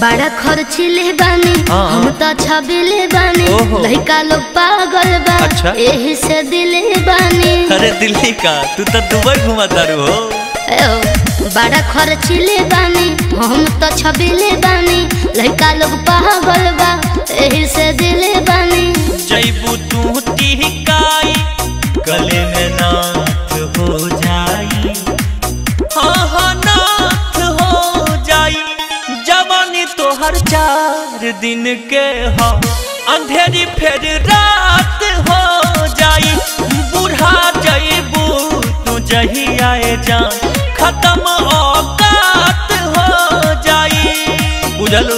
बड़ा खर्चीले बानी हाँ। हम तो छबिले बानी ओहो। लड़का लोग पागल बा अच्छा। यही से दिले बानी अरे दिल्ली का तू तो दुबई घुमा तारू हो एओ, बड़ा खर्चीले बानी हम तो छबिले बानी लड़का लोग पागल बा यही से दिले बानी जैबू तू टिहकाई गले में नाथ हो जाई हाँ हाँ नाथ हो जाई जवानी तो हर चार दिन के हो अंधेरी फिर रात हो जाई बूढ़ा जैबू तू जही आए जान खत्म औकात हो जाई बुझलू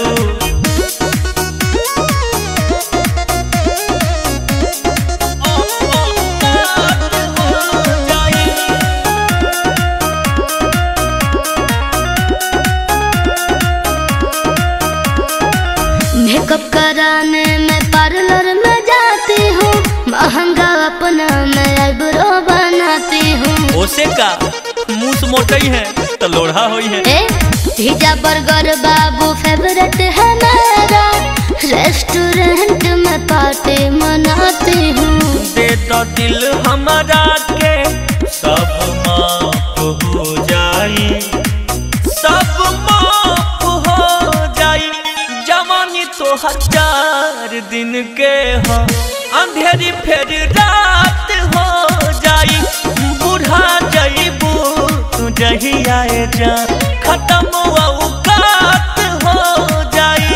मेकअप कराने में पार्लर में जाती हूँ महंगा अपना मैं आईब्रो बनाती हूँ ओसे का मुंह मोटई है तो लोढ़ा होई है ए पिज्जा बर्गर बाबू फेवरेट है मेरा रेस्टोरेंट में पार्टी मनाती हूँ दे तो दिल हमारा के सब माफ हो जाई सब माफ हो जाई जवानी तो हजार दिन के हो अंधेरी फिर रात हो जाई बूढ़ा जईबू तू जही आए जा खत्म औकात हो जाई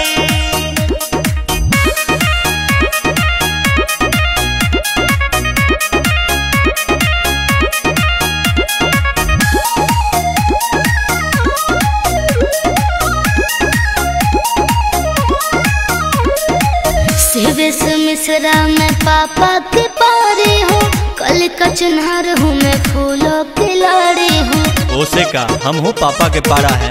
शिवेश मिश्रा मैं पापा के पारी हूँ कल का चुनहर हूँ मैं फूलों की लाड़ी हूँ ओसे का हम हो पापा के पारा है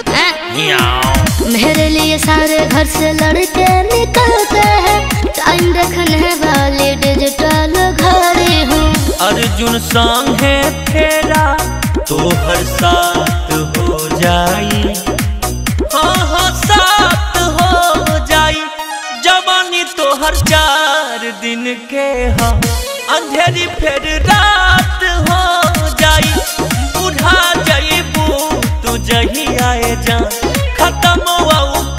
मेरे लिए सारे घर से लड़के निकलते हैं टाइम रखने वाली डिजिटल घड़ी हूँ अर्जुन संग है फेरा तो हर साथ हो जाई हाँ हाँ साथ हो जाई जवानी तो हर चार दिन के हो अंधेरी फिर रात हो जाई बूढ़ा जईबू तू जही आए जा खत्म औकात